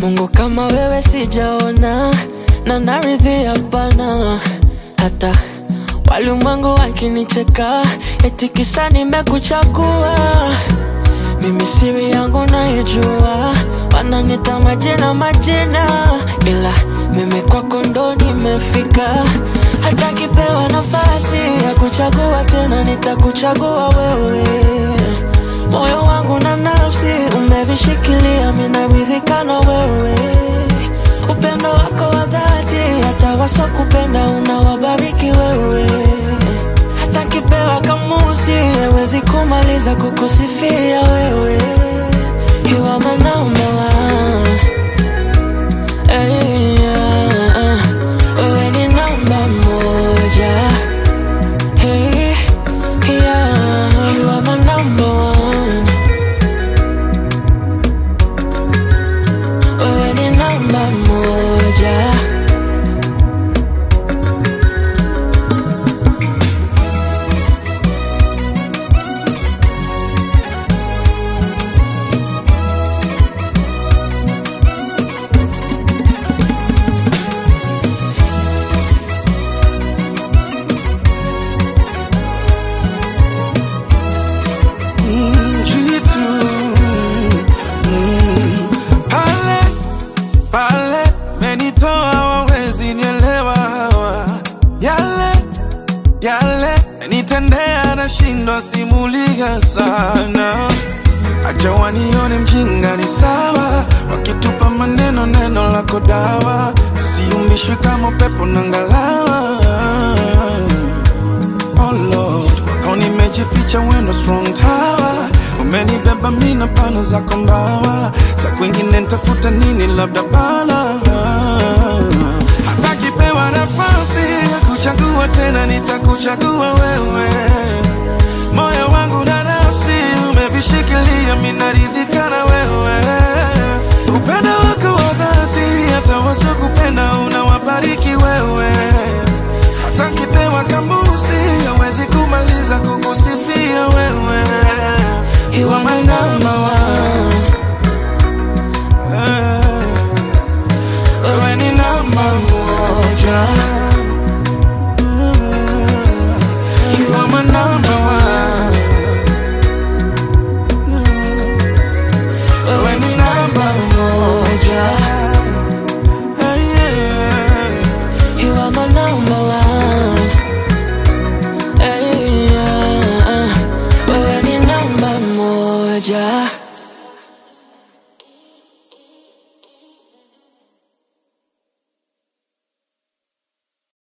Mungu kama wewe sijaona, na naridhi hapana. Hata walimwengu wakinicheka, eti kisa nimekuchagua. Mimi siri yangu naijua, wananita majina majina, ila mimi kwako ndo nimefika. Hata kipewa nafasi ya kuchagua tena, nitakuchagua wewe. Moyo wangu na nafsi umevishikilia, minaridhika na wewe. Upendo wako wa dhati, hata wasokupenda unawabariki wewe. Hata kipewa kamusi, hawezi kumaliza kukusifia wewe. You are my number one. Hey, yeah. Wewe ni namba moja. Hey, yeah. You are my number one. Wewe ni namba moja. jitu Mm. pale pale menitoa wawezi nielewa hawa yale yale nitendea nashindwa simulia sana acha wanione mjinga ni sawa wakitupa maneno neno lako dawa siumbishwi kama pepo na ngalawa Oh Lord, wako nimejificha wendo strong tower umenibeba mina pana zako mbawa za kwingine ntafuta nini labda bala hata kipewa nafasi ya kuchagua tena nitakuchagua wewe moyo wangu na nafsi umevishikilia minaridhika na wewe upendo wako wa dhati hata wasiokupenda unawabariki wewe hata kipewa kamusi hawezi kumaliza kukusifia wewe You are my number one. Eh, wewe ni namba moja You are my number one. Wewe ni namba moja Eh, yeah. You are my number one. Hey, yeah. Wewe ni namba moja.